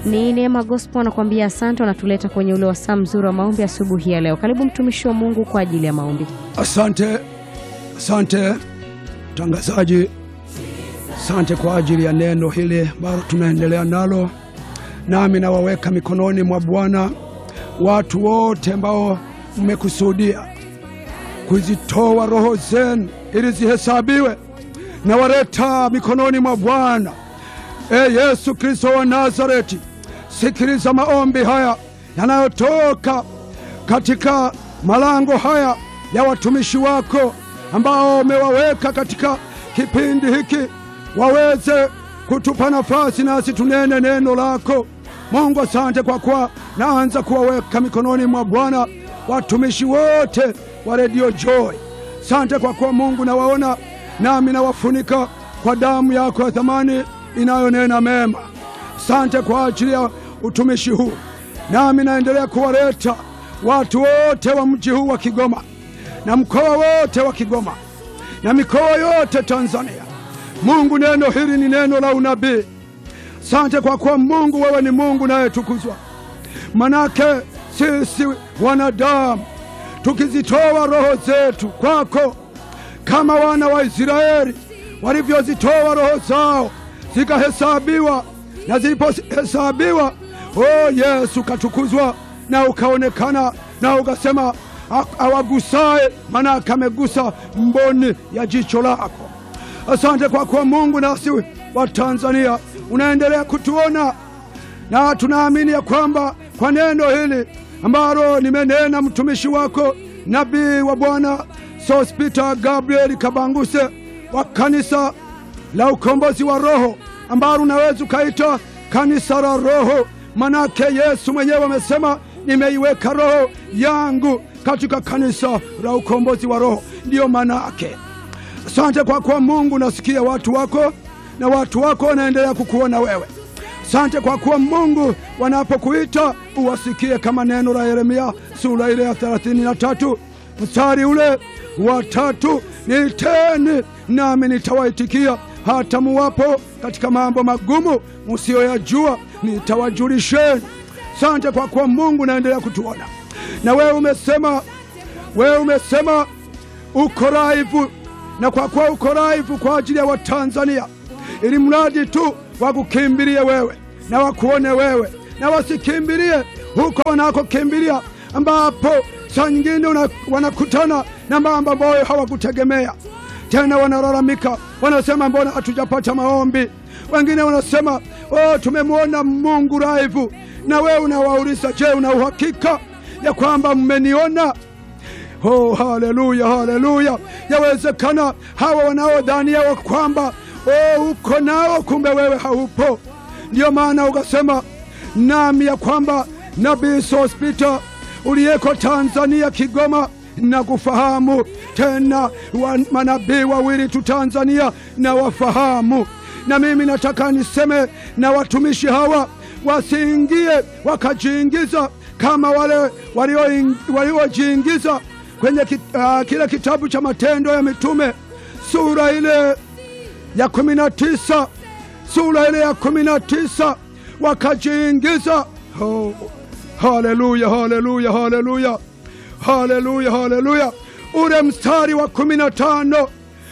Ni Neema Gospel anakuambia asante, wanatuleta kwenye ule wasaa mzuri wa maombi asubuhi ya leo. Karibu mtumishi wa Mungu kwa ajili ya maombi. Asante, asante mtangazaji, asante kwa ajili ya neno hili ambalo tunaendelea nalo, nami nawaweka mikononi mwa Bwana watu wote ambao mmekusudia kuzitoa roho zenu ili zihesabiwe, na waleta mikononi mwa Bwana. E Yesu Kristo wa Nazareti, sikiliza maombi haya yanayotoka katika malango haya ya watumishi wako ambao umewaweka katika kipindi hiki, waweze kutupa nafasi nasi tunene neno lako. Mungu, asante kwa kuwa naanza kuwaweka mikononi mwa Bwana watumishi wote wa redio Joy. Asante kwa kuwa Mungu nawaona, nami nawafunika kwa damu yako ya thamani inayonena mema. Asante kwa ajili ya utumishi huu, nami naendelea kuwaleta watu wote wa mji huu wa Kigoma na mkoa wote wa Kigoma na mikoa yote Tanzania. Mungu, neno hili ni neno la unabii. Asante kwa kuwa Mungu, wewe ni Mungu nayetukuzwa, manake sisi wanadamu tukizitoa roho zetu kwako kama wana wa Israeli walivyozitoa roho zao zikahesabiwa, na zilipohesabiwa, o Yesu katukuzwa na ukaonekana na ukasema, awagusaye manake amegusa mboni ya jicho lako. Asante kwa kuwa Mungu, nasi wa Tanzania unaendelea kutuona, na tunaamini ya kwamba kwa neno hili ambalo nimenena mtumishi wako nabii wa Bwana Sospita Gabriel Kabanguse wa kanisa la ukombozi wa roho ambalo unaweza ukaita kanisa la roho, manake Yesu mwenyewe amesema nimeiweka roho yangu katika kanisa la ukombozi wa roho, ndiyo manake. Asante kwa kuwa Mungu nasikia watu wako na watu wako wanaendelea kukuona wewe. Asante kwa kuwa Mungu wanapokuita uwasikie, kama neno la Yeremia sura ile ya thelathini na tatu mstari ule wa tatu, niiteni nami nitawaitikia, hata muwapo katika mambo magumu musiyoyajua nitawajulisheni. Asante kwa kuwa Mungu naendelea kutuona, na wewe umesema, wewe umesema uko raivu, na kwa kuwa uko raivu kwa ajili ya Watanzania, ili mradi tu wakukimbilie wewe na wakuone wewe na wasikimbilie huko wanakokimbilia, ambapo saa nyingine wanakutana na mambo ambayo hawakutegemea tena. Wanalalamika, wanasema mbona hatujapata maombi? Wengine wanasema oh, tumemwona Mungu raivu. Na wewe unawauliza, je, una uhakika ya kwamba mmeniona? Oh, haleluya, haleluya! Yawezekana hawa wanaodhania wa kwamba oh, uko nao, kumbe wewe haupo. Ndiyo maana ukasema nami ya kwamba nabii Sospita uliyeko Tanzania Kigoma na kufahamu tena, wa manabii wawili tu Tanzania na wafahamu. Na mimi nataka niseme na watumishi hawa wasiingie wakajiingiza kama wale waliojiingiza kwenye kit, uh, kile kitabu cha Matendo ya Mitume sura ile ya kumi na tisa sura ile ya kumi na tisa wakajiingiza. Oh, haleluya, haleluya, haleluya, haleluya, haleluya! Ule mstari wa kumi na tano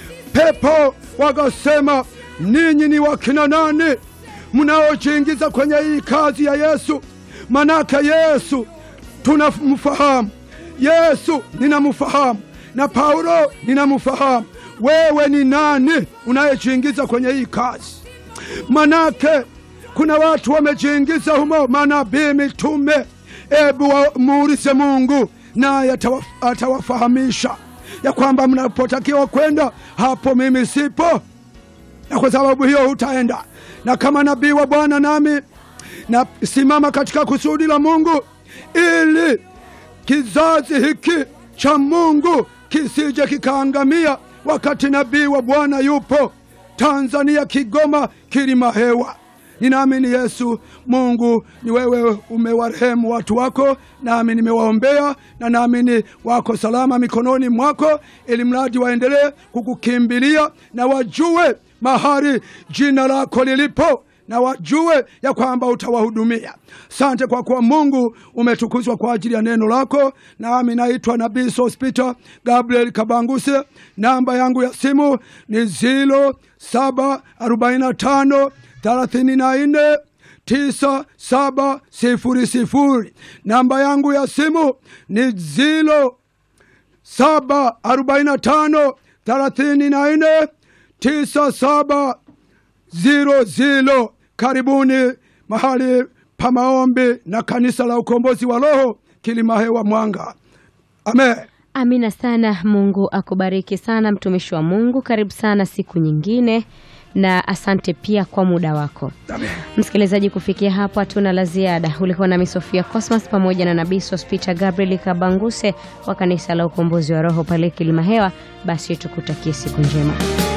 pepo wakasema, ninyi ni wakina nani mnaojiingiza kwenye hii kazi ya Yesu? Manake Yesu tunamfahamu, Yesu ninamfahamu, na Paulo ninamfahamu. Wewe ni nani unayejiingiza kwenye hii kazi? Manake kuna watu wamejiingiza humo, manabii, mitume. Ebu muulize Mungu, naye atawafahamisha ya kwamba mnapotakiwa kwenda hapo, mimi sipo, na kwa sababu hiyo hutaenda. Na kama nabii wa Bwana nami nasimama katika kusudi la Mungu ili kizazi hiki cha Mungu kisije kikaangamia, wakati nabii wa Bwana yupo Tanzania, Kigoma, kilima hewa. Ninaamini Yesu Mungu ni wewe, umewarehemu watu wako, nami nimewaombea na naamini wako salama mikononi mwako, ili mradi waendelee kukukimbilia na wajue mahali jina lako lilipo na wajue ya kwamba utawahudumia. Sante kwa kuwa Mungu umetukuzwa kwa ajili ya neno lako. Nami naitwa Nabii Sospita Gabriel Kabanguse. Namba yangu ya simu ni zilo saba arobaini na tano thelathini na nne tisa saba sifuri sifuri. Namba yangu ya simu ni zilo saba arobaini na tano thelathini na nne tisa saba ziro ziro. Karibuni mahali pa maombi na kanisa la ukombozi wa roho Kilimahewa Mwanga. Amen. Amina sana. Mungu akubariki sana mtumishi wa Mungu. Karibu sana siku nyingine, na asante pia kwa muda wako. Amen. Msikilizaji, kufikia hapo hatuna la ziada. Ulikuwa nami Sofia Cosmas pamoja na Nabii Sospita Gabriel Kabanguse wa kanisa la ukombozi wa roho pale Kilimahewa. Basi tukutakie siku njema.